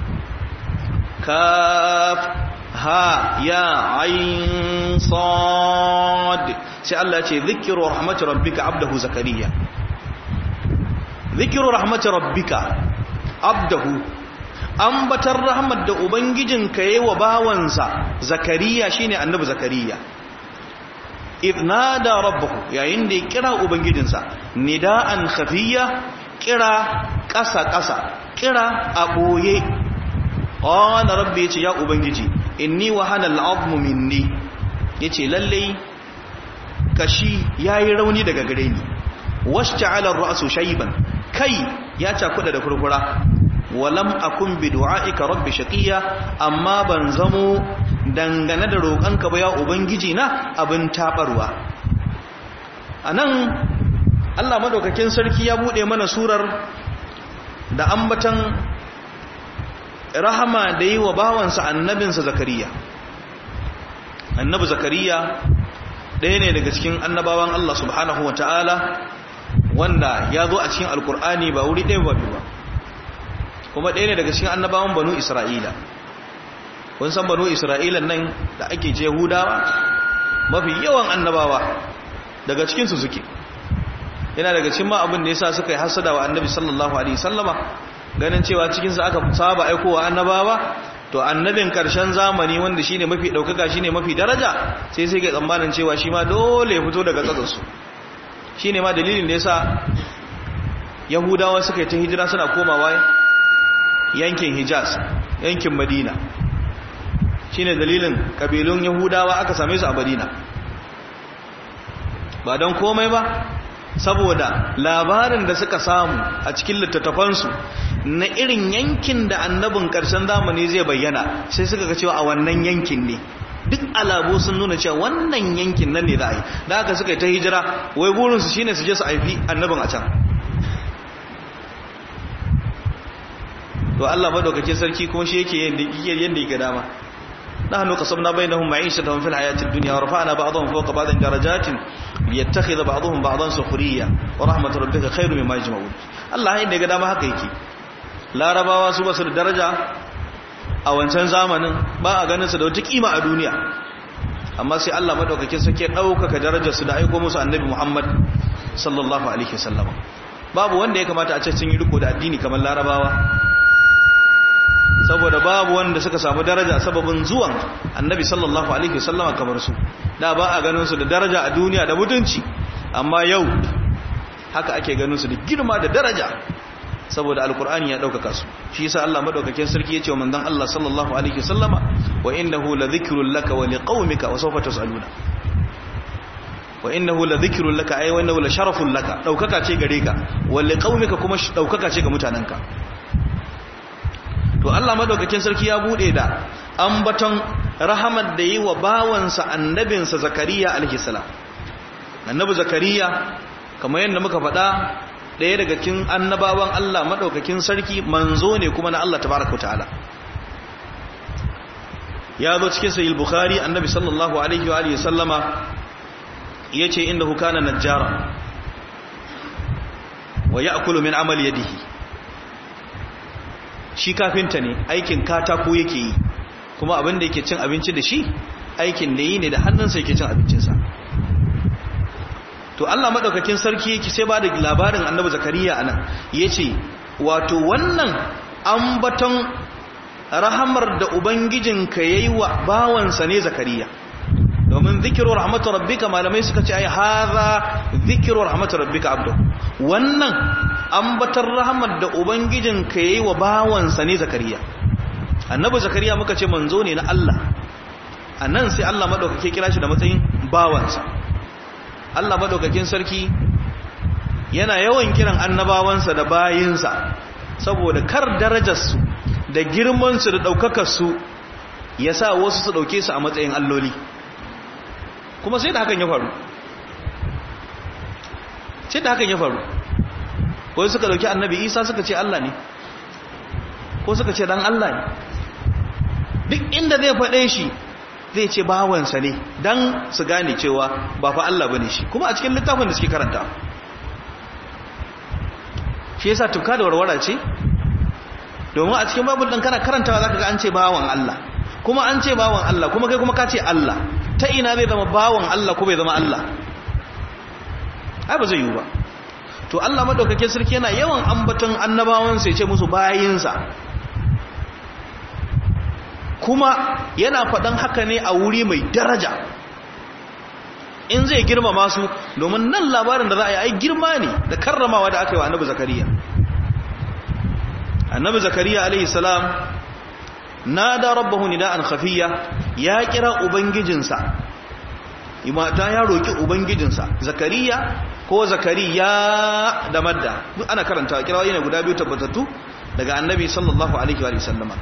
kaf ha ya ayin sad sai Allah ce zikiru rahmatu rabbika abdahu zakariya zikiru rahmatu rabbika abdahu ambatar rahmat da ubangijinka yayi wa bawansa zakariya shine annabi zakariya idnada rabbahu yayin da ya kira ubangijinsa nida'an khafiya kira ƙasa ƙasa kira a boye qala rabbi yace ya ubangiji inni wahana al'azmu minni yace lalle kashi yayi rauni daga gare ni washta'ala ar-ra'su shayban kai ya cakuda da furfura walam akun bi du'aika rabbi shaqiya amma ban zamo dangane da roƙanka ba ya ubangiji na abin tabarwa anan Allah madaukakin sarki ya bude mana surar da ambatan rahama da yi wa bawansa annabinsa zakariya annabi zakariya ɗaya ne daga cikin annabawan Allah subhanahu wa ta'ala wanda ya zo a cikin alkur'ani ba wuri ɗaya ba ba kuma ɗaya ne daga cikin annabawan banu isra'ila kun san banu isra'ila nan da ake ce hudawa mafi yawan annabawa daga cikinsu suke yana daga cikin ma abin da ya sa suka yi hasada wa annabi sallallahu alaihi sallama ganin cewa cikinsa aka saba aikowa annabawa to annabin karshen zamani wanda shine mafi daukaka shine mafi daraja sai sai ga tsammanin cewa shi ma dole ya fito daga katsarsu shine ma dalilin da yasa yahudawa suka yi ta hijira suna komawa yankin hijaz yankin madina shine dalilin kabilun yahudawa aka same su a madina ba don komai ba saboda labarin da suka samu a cikin littattafansu na irin yankin da annabin ƙarshen zamani zai bayyana sai suka ga cewa a wannan yankin ne duk alabu sun nuna cewa wannan yankin nan ne za a yi da aka suka yi ta hijira wai burinsu shine su je su haifi annabin a can to Allah madaukake sarki kuma shi yake yadda yake dama نحن قصبنا بينهم معيشتهم في الحياة الدنيا ورفعنا بعضهم فوق بعض درجات ليتخذ بعضهم بعضا سخريا ورحمة ربك خير مما يجمعون الله inda ga dama haka yake larabawa su basu da daraja a wancan zamanin ba a ganin su da wata kima a duniya amma sai Allah madaukakin sake daukaka darajar su da aiko musu annabi Muhammad sallallahu alaihi wasallam babu wanda ya kamata a ce sun yi riko da addini kamar larabawa saboda babu wanda suka samu daraja sababin zuwan annabi sallallahu alaihi wasallama kamar su da ba a ganin su da daraja a duniya da mutunci amma yau haka ake ganin su da girma da daraja saboda alkur'ani ya daukaka su shi yasa Allah madaukakin sarki yace wa manzon Allah sallallahu alaihi wasallama wa innahu ladhikrun laka wa liqaumika wa sawfa tusaluna wa innahu ladhikrun laka ay wa innahu la sharafun laka daukaka ce gare ka wa liqaumika kuma daukaka ce ga mutananka to Allah madaukakin sarki ya bude da ambaton rahamar da yi wa bawansa annabinsa zakariya alaihi salam annabi zakariya kamar yadda muka faɗa ɗaya daga cikin annabawan Allah madaukakin sarki manzo ne kuma na Allah tabaraka ta'ala ya zo cikin sahih bukhari annabi sallallahu alaihi wa alihi sallama yace innahu kana najjara wa ya'kulu min amali yadihi shi kafinta ne aikin katako yake yi kuma abin da yake cin abinci da shi aikin da yi ne da hannunsa yake cin abincinsa to Allah madaukakin sarki yake sai ba da labarin annabi zakariya anan yace wato wannan ambaton rahamar da ubangijinka yayi wa bawansa ne zakariya domin zikiru rahmatu rabbika malamai suka ce ai hadha zikiru rahmatu rabbika abdu wannan ambatar rahmar da ubangijinka yayi wa bawansa ne zakariya annabi zakariya muka ce manzo ne na Allah anan sai Allah madaukake kira shi da matsayin bawansa Allah madaukakin sarki yana yawan kiran annabawansa da bayinsa saboda kar darajarsu da girmansu da ɗaukakarsu ya sa wasu su ɗauke su a matsayin alloli kuma sai da hakan ya faru sai da hakan ya faru wai suka ɗauki annabi isa suka ce Allah ne ko suka ce dan Allah ne duk inda zai faɗe shi zai ce bawansa ne don su gane cewa ba fa Allah bane shi kuma a cikin littafin da suke karanta shi yasa tuka da warwara ce domin a cikin babu ɗan kana karantawa zaka ga an ce bawan Allah kuma an ce bawan Allah kuma kai kuma ka ce Allah ta ina zai zama bawan Allah ko bai zama Allah ai ba zai yiwu ba to Allah madaukakin sarki yana yawan ambaton annabawansa ya ce musu bayinsa kuma yana faɗan haka ne a wuri mai daraja in zai girmama su domin nan labarin da za a yi ai girma ne da karramawa da aka yi wa annabi zakariya annabi zakariya alaihi salam nada rabbahu nida'an khafiyya ya kira ubangijinsa imata ya roki ubangijinsa zakariya ko zakariya da madda duk ana karanta kirawoyi ne guda biyu tabbatattu daga annabi sallallahu alaihi wa sallama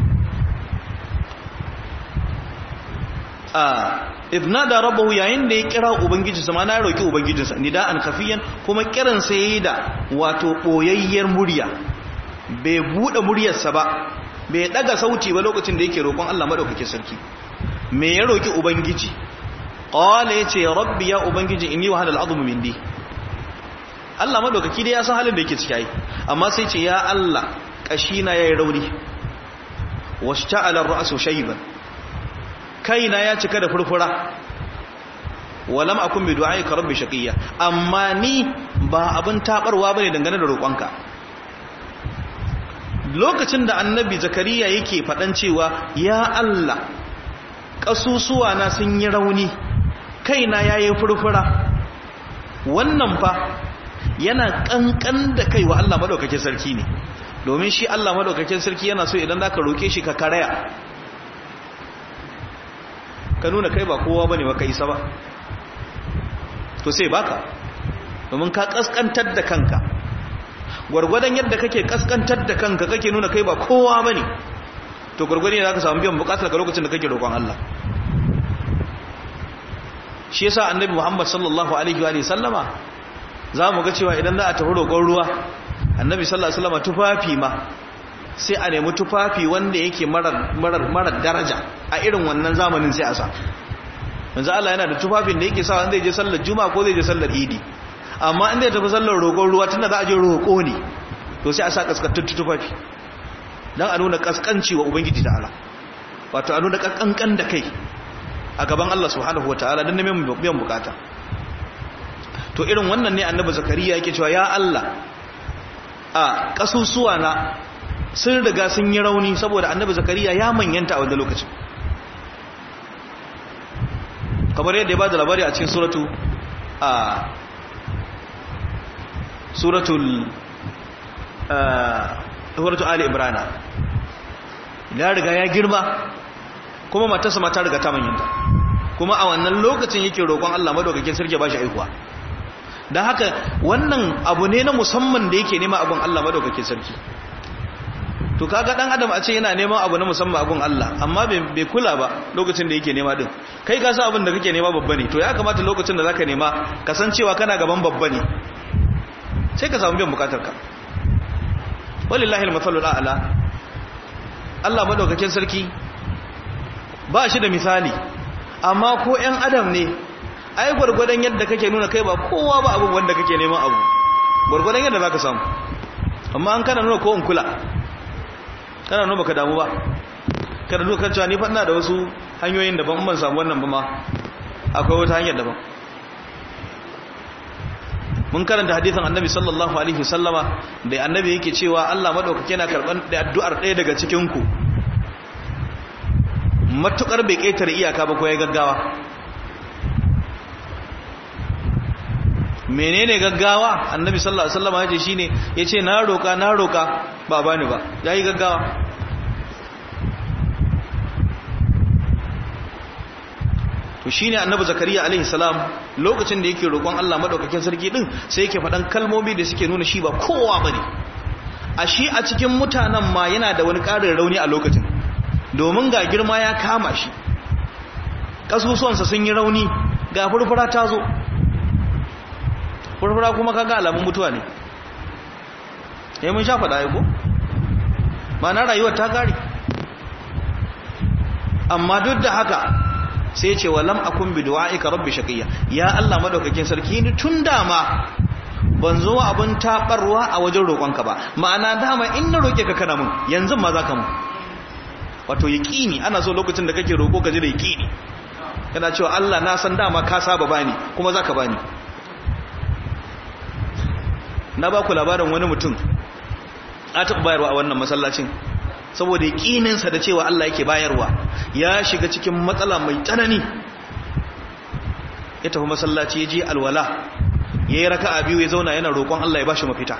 idna da rabbahu yayin da ya kira ubangijinsa ma na roki ubangijinsa nida'an khafiyan kuma kiran sa yayi da wato boyayyar murya bai bude muryarsa ba bai daga sauti ba lokacin da yake roƙon Allah madaukake sarki me ya roki ubangiji qala yace rabbi ya ubangiji inni wa hadal azmu mindi Allah madaukaki dai ya san halin da yake ciki ai amma sai ce ya Allah kashina yayi rauni washta'ala ar-ra'su shayban kaina ya cika da furfura walam akun bi du'aika rabbi shaqiya amma ni ba abin tabarwa bane dangane da roƙonka lokacin da annabi zakariya yake faɗan cewa ya Allah ƙasusuwa na sun yi rauni kaina yayi furfura wannan fa yana kankan da kai wa Allah madaukakin sarki ne domin shi Allah madaukakin sarki yana so idan zaka roke shi ka karaya ka nuna kai ba kowa bane ba kai isa ba to sai baka domin ka kaskantar da kanka gwargwadon yadda kake kaskantar da kanka kake nuna kai ba kowa bane to gwargwadon ne zaka samu biyan bukatar ka lokacin da kake roƙon Allah shi yasa annabi Muhammad sallallahu alaihi wa sallama za mu ga cewa idan za a tafi roƙon ruwa annabi sallallahu alaihi wasallama tufafi ma sai a nemi tufafi wanda yake marar daraja a irin wannan zamanin sai a sa manzo Allah yana da tufafin da yake sa wanda zai je sallar juma'a ko zai je sallar idi amma inda ya tafi sallar roƙon ruwa tunda za a je roƙo ne to sai a sa kaskantattun tufafi dan a nuna kaskanci wa ubangiji ta'ala wato a nuna kankan da kai a gaban Allah subhanahu wataala dan neman biyan bukata to irin wannan ne annabi zakariya yake cewa ya Allah a kasusuwa na sun riga sun yi rauni saboda annabi zakariya ya manyanta a wanda lokacin kamar yadda ya ba da labari a cikin suratu a suratul suratu ali ibrana ya riga ya girma kuma matarsa mata riga ta manyanta kuma a wannan lokacin yake roƙon Allah madaukakin sarki ba shi aikuwa don haka wannan abu ne na musamman da yake nema abin Allah madaukakin sarki to kaga dan adam a ce yana neman abu na musamman abun Allah amma bai kula ba lokacin da yake nema din kai ka san abin da kake nema babba ne to ya kamata lokacin da zaka nema kasancewa kana gaban babba ne sai ka samu biyan bukatar ka wallahi almathalul a'la Allah madaukakin sarki ba shi da misali amma ko ƴan adam ne ai gurgurdan yadda kake nuna kai ba kowa ba abun wanda kake neman abu gurgurdan yadda zaka samu amma an kana nuna ko in kula kana nuna baka damu ba kada nuna kan cewa ni fa ina da wasu hanyoyin daban ban samu wannan ba ma akwai wata hanyar daban mun karanta hadisin annabi sallallahu alaihi wasallama da annabi yake cewa Allah madaukake yana karban da addu'ar ɗaya daga cikin ku matukar bai kaitar iyaka ba ko ya gaggawa menene gaggawa annabi sallallahu alaihi wasallam yace shine yace na roka na roka ba bani ba yayi gaggawa to shine annabi zakariya alaihi salam lokacin da yake roƙon Allah madaukakin sarki din sai yake faɗan kalmomi da suke nuna shi ba kowa bane a shi a cikin mutanen ma yana da wani ƙarin rauni a lokacin domin ga girma ya kama shi kasusuwansa sun yi rauni ga furfura ta zo furfura kuma kaga alamun mutuwa ne ya mun sha faɗa ko ma na rayuwar ta gari amma duk da haka sai ce wa lam akun bi du'aika rabbi shaqiya ya Allah madaukakin sarki ni tun dama ban zo abin tabarwa a wajen roƙonka ba ma'ana dama in na roƙe ka kana mun yanzu ma zaka mun wato yaqini ana so lokacin da kake roƙo ka ji da yaqini kana cewa Allah na san dama ka saba bani kuma zaka bani na ba ku labarin wani mutum a taɓa bayarwa a wannan masallacin saboda yaƙininsa da cewa Allah yake bayarwa ya shiga cikin matsala mai tsanani ya tafi masallaci ya je alwala ya yi raka a biyu ya zauna yana roƙon Allah ya ba shi mafita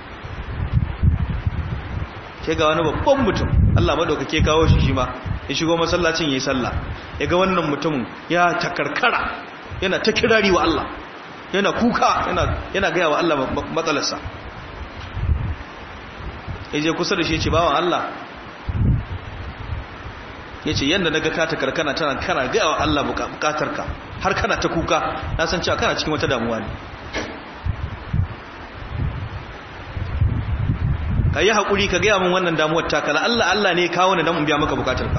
ke ga wani babban mutum Allah maɗaukake kawo shi shi ma ya shigo masallacin ya yi sallah ya ga wannan mutumin ya takarkara yana ta kirari wa Allah yana kuka yana gaya wa Allah matsalarsa ya je kusa da shi ce bawan Allah ya ce yadda na ga kata karkana tana kana gaya wa Allah bukatarka har kana ta kuka na san cewa kana cikin wata damuwa ne ka yi haƙuri ka gaya min wannan damuwar takala Allah Allah ne kawo ni don in biya maka bukatarka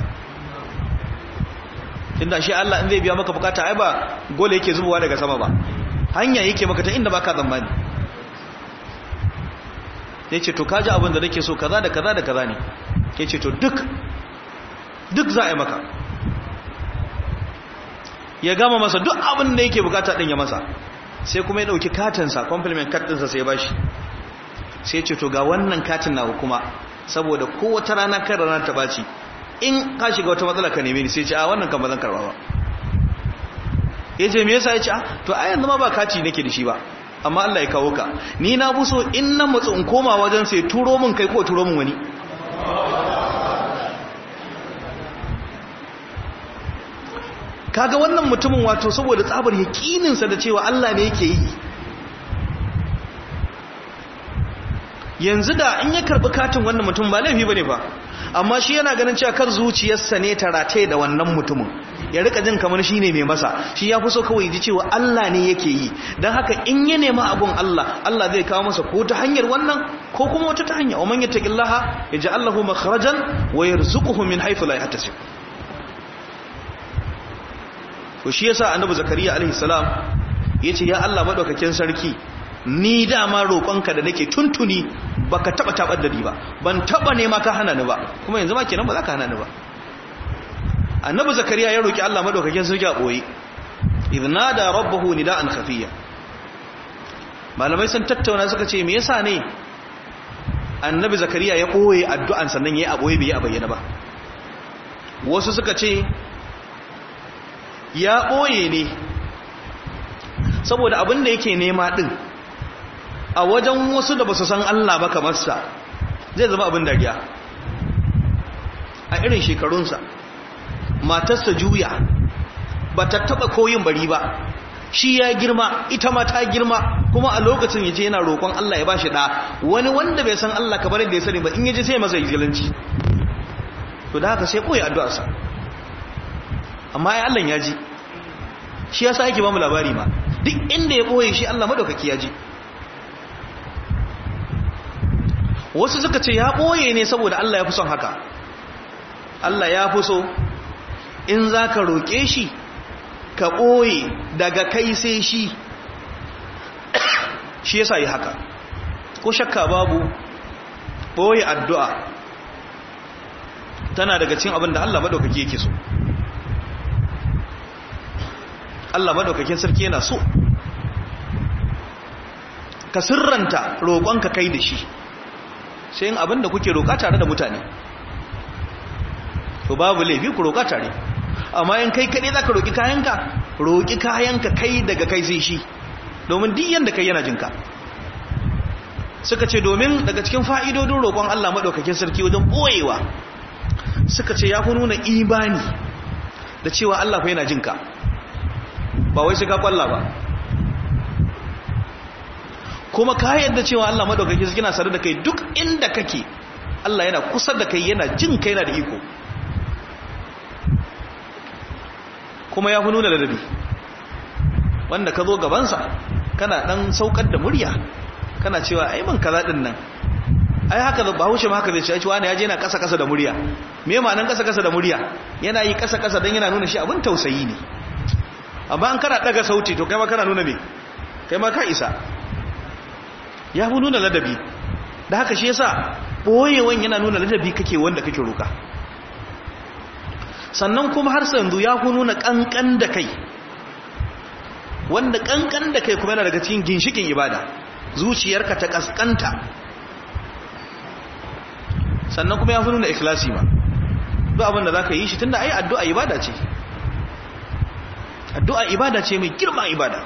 inda shi Allah in zai biya maka bukata ai ba gole yake zubowa daga sama ba hanya yake maka ta inda baka tsammani ya ce to kaji abin da nake so kaza da kaza da kaza ne ya ce to duk duk za a yi maka ya gama masa duk abin da yake bukata din ya masa sai kuma ya dauki katinsa compliment card ɗinsa sai ya bashi sai ce to ga wannan katin na kuma saboda kowace rana kan rana ta baci in ka shiga wata matsala ka neme ni sai ce a wannan kan ba zan karba ba ya ce me yasa ya ce to a yanzu ma ba kati nake da shi ba amma Allah ya kawo ka ni na buso in na matsu in koma wajen sai turo min kai ko turo min wani kaga wannan mutumin wato saboda tsabar yaƙininsa da cewa Allah ne yake yi yanzu da in ya karɓi katin wannan mutum ba laifi bane ba amma shi yana ganin cewa kar zuciyarsa ne ta rataye da wannan mutumin ya rika jin kamar shi ne mai masa shi ya fi so kawai ji cewa Allah ne yake yi don haka in ya nema abun Allah Allah zai kawo masa ko ta hanyar wannan ko kuma wata ta hanya wa man yattaqillaha yaj'al lahu makhrajan wa yarzuquhu min haythu la yahtasib to shi yasa annabi zakariya alaihi salam yace ya Allah madaukakin sarki ni dama roƙonka da nake tuntuni baka taba tabar da ni ba ban taba nema ka hana ni ba kuma yanzu ma kenan ba za ka hana ni ba annabi zakariya ya roki Allah madaukakin sarki a boye idna da rabbahu nida'an khafiyya malamai sun tattauna suka ce me yasa ne annabi zakariya ya boye addu'an sannan yayi a boye bai a bayyana ba wasu suka ce ya boye ne saboda abin da yake nema din a wajen wasu da ba su san Allah ba kamar sa zai zama abin dariya a irin shekarunsa matarsa juya ba ta taba koyin bari ba shi ya girma ita ma ta girma kuma a lokacin yaje yana roƙon Allah ya bashi da wani wanda bai san Allah kamar yadda ya sani ba in yaje sai masa izgilanci to da haka sai koyi addu'arsa amma ai Allah ya ji shi yasa yake ba mu labari ma duk inda ya boye shi Allah madaukaki ya ji wasu suka ce ya ɓoye ne saboda Allah ya fi son haka Allah ya fi so in za ka roƙe shi ka ɓoye daga kai sai shi shi yasa yi haka ko shakka babu ɓoye addu'a tana daga cin abin da Allah maɗaukaki yake so Allah maɗaukakin sarki yana so ka sirranta roƙonka kai da shi sai yin abin da kuke roƙa tare da mutane to babu laifi ku roƙa tare amma in kai kaɗai za ka roƙi kayanka roƙi kayanka kai daga kai sai shi domin diyan da kai yana jinka suka ce domin daga cikin fa'idodin roƙon Allah maɗaukakin sarki wajen ɓoyewa suka ce ya fi nuna imani da cewa Allah fa yana jinka ba wai sai ka kwalla ba kuma ka yadda cewa Allah madaukaki yana sare da kai duk inda kake Allah yana kusa da kai yana jin kai yana da iko kuma ya nuna ladabi wanda ka zo gabansa kana dan saukar da murya kana cewa ai man kaza din nan ai haka ba huce ma haka zai ce wani ya je yana kasa kasa da murya me ma'anan kasa kasa da murya yana yi kasa kasa dan yana nuna shi abin tausayi ne amma an kana daga sauti to kai ma kana nuna me kai ma ka isa ya fi nuna ladabi da haka shi yasa boyewan yana nuna ladabi kake wanda kake roka sannan kuma har sanzu ya fi nuna kankan da kai wanda kankan da kai kuma yana daga cikin ginshikin ibada zuciyarka ta kaskanta sannan kuma ya fi nuna ikhlasi ma duk abin da za ka yi shi tunda ai addu'a ibada ce addu'a ibada ce mai girma ibada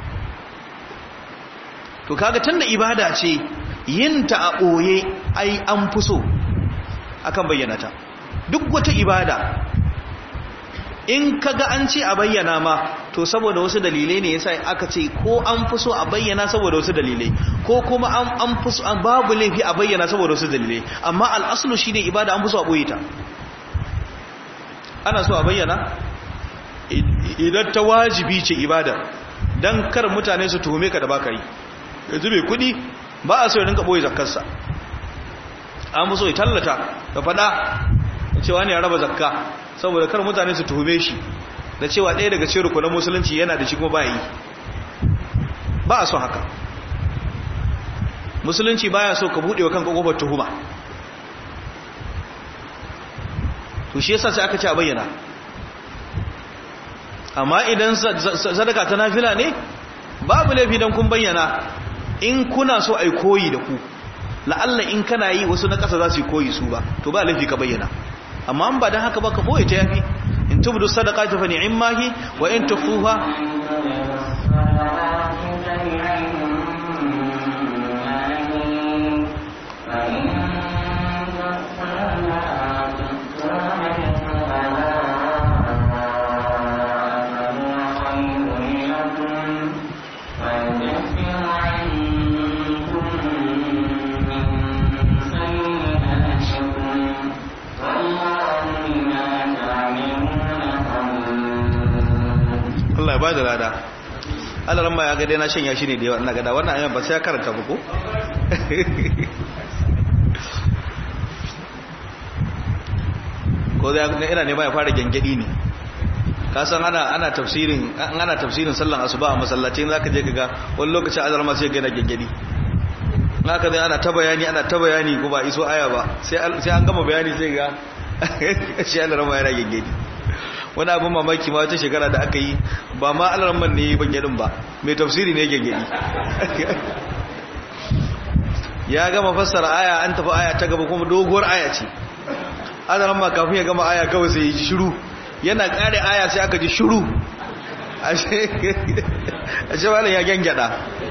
to kaga tunda ibada ce yin ta a ɓoye ai an fi so akan bayyana ta duk wata ibada in kaga an ce a bayyana ma to saboda wasu dalilai ne yasa aka ce ko an fi so a bayyana saboda wasu dalilai ko kuma an fi so babu laifi a bayyana saboda wasu dalilai amma al'aslu shine ibada an fi so a ɓoye ta ana so a bayyana idan ta wajibi ce ibada don kar mutane su tuhume ka da baka yi yanzu mai kudi ba a so ya rinka boye zakkarsa an muso ya tallata da fada da cewa ne ya raba zakka saboda kar mutane su tuhume shi da cewa ɗaya daga cikin rukunan musulunci yana da shi kuma ba yi ba a so haka musulunci baya so ka buɗe wa kanka kofar tuhuma to shi yasa sai aka ce a bayyana amma idan sadaka ta nafila ne babu laifi don kun bayyana in kuna so ai koyi da ku la'alla in kana yi wasu na ƙasa za su yi koyi su ba to ba laifi ka bayyana amma an ba don haka ba ka ɓoye ta yafi in tubdu sadaka ta fani in mahi wa in tufuha Allah ya ba da lada Allah ran ma ya ga dai na shanya shi ne da yawa ina gada wannan ayyuka ba sai ya karanta ba ko ko da ina ne ba ya fara gengedi ne ka san ana ana tafsirin ana tafsirin sallan asuba a masallacin zaka je kaga wani lokacin azar ma sai ga na gengedi haka dai ana ta bayani ana ta bayani ko ba iso aya ba sai sai an gama bayani sai ga shi Allah rama yana gengedi wani abin mamaki ma wata shekara da aka yi ba ma alarman ne bangedin ba mai tafsiri ne gengedi ya gama fassara aya an tafi aya ta gaba kuma doguwar aya ce alarma kafin ya gama aya kawai sai ya ji shiru yana kare aya sai aka ji shiru ashe wani ya gengeda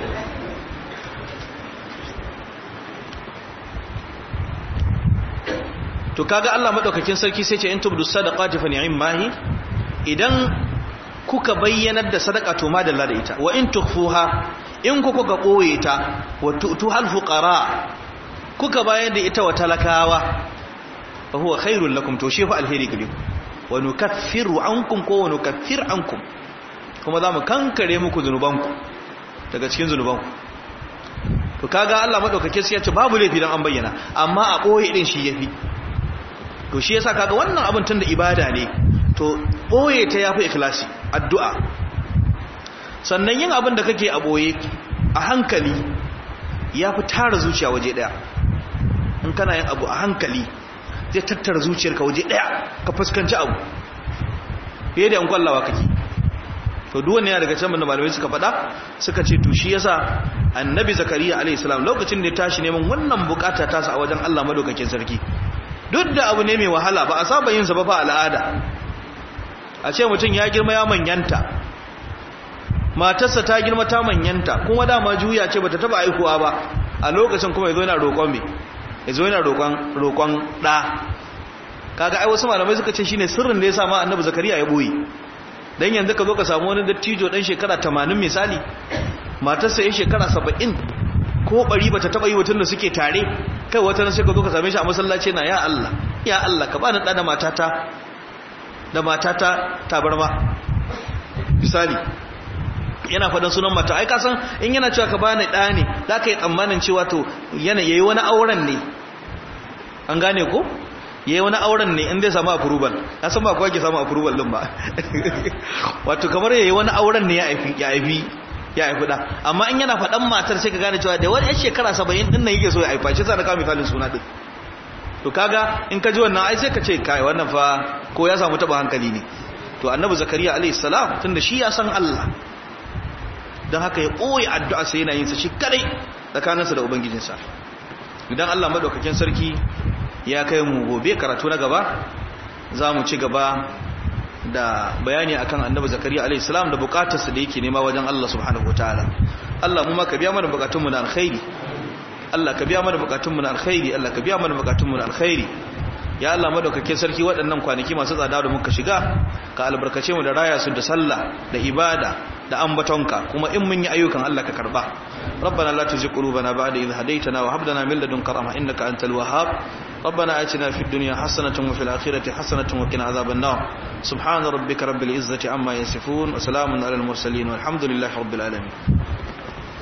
to kaga Allah madaukakin sarki sai ce in tubdu sadaqati fa ni'mahi idan kuka bayyanar da sadaka to ma dalla da ita wa in tukhfuha in kuka ga boye ta wa tu'tu hal fuqara kuka bayar da ita wa talakawa fa huwa khairul lakum to shi fa alheri gare ku wa nukaffiru ankum ko wa nukaffir ankum kuma zamu kankare muku zanubanku daga cikin zanubanku to kaga Allah madaukakin sarki ya ce babu laifi dan an bayyana amma a boye din shi yafi to shi yasa kaga wannan abin tunda ibada ne to boye ta yafi ikhlasi addu'a sannan yin abin da kake a boye a hankali yafi tara zuciya waje daya in kana yin abu a hankali zai tattara zuciyarka waje daya ka fuskanci abu fiye da yan kwallawa kake to duk wani yana daga can da malamai suka faɗa suka ce to shi yasa annabi zakariya alayhi salam lokacin da ya tashi neman wannan bukata tasa a wajen Allah madaukakin sarki duk da abu ne mai wahala ba a saba yin sa ba fa al'ada a ce mutum ya girma ya manyanta matarsa ta girma ta manyanta kuma dama juya ce bata taba aikuwa ba a lokacin kuma yazo yana roƙon me yazo yana roƙon roƙon da kaga ai wasu malamai suka ce shine sirrin da yasa ma annabi zakariya ya boye dan yanzu ka zo ka samu wani dattijo dan shekara 80 misali matarsa ya shekara 70 ko bari bata taba yi wutun da suke tare kai wata nan sai ka zo ka same shi a masallaci na ya Allah ya Allah ka bani da matata da matata tabarma misali yana faɗin sunan mata ai kasan in yana cewa ka bani ɗa ne za ka yi tsammanin cewa to yana yayi wani auren ne an gane ko yayi wani auren ne in zai samu approval na san ba kowa ke samu approval din ba wato kamar yayi wani auren ne ya aifi ya aifi ya haifi da amma in yana faɗan matar sai ka gane cewa da wani yan shekara saba'in ɗin nan yake so ya haifa shi sa na kawo misalin suna ɗin to kaga in ka ji wannan ai sai ka ce kai wannan fa ko ya samu taɓa hankali ne to annabi zakariya alayhi salam tunda shi ya san Allah don haka ya ɓoye addu'a sai yana yin sa shi kadai tsakaninsa da ubangijinsa idan Allah madaukakin sarki ya kai mu gobe karatu na gaba za mu ci gaba da bayani akan annabi zakariya alayhi salam da bukatarsa da yake nema wajen Allah subhanahu wataala Allah mu ma ka biya mana bukatunmu na alkhairi Allah ka biya mana bukatunmu na alkhairi Allah ka biya mana bukatunmu na alkhairi ya Allah madaukakin sarki waɗannan kwanaki masu tsada da muka shiga ka albarkace mu da raya su da sallah da ibada da ambatonka kuma in mun yi ayyukan Allah ka karba ربنا لا تزغ قلوبنا بعد إذ هديتنا وهب لنا من لدنك رحمة إنك أنت الوهاب ربنا آتنا في الدنيا حسنة وفي الآخرة حسنة وقنا عذاب النار سبحان ربك رب العزة عما يصفون وسلام على المرسلين والحمد لله رب العالمين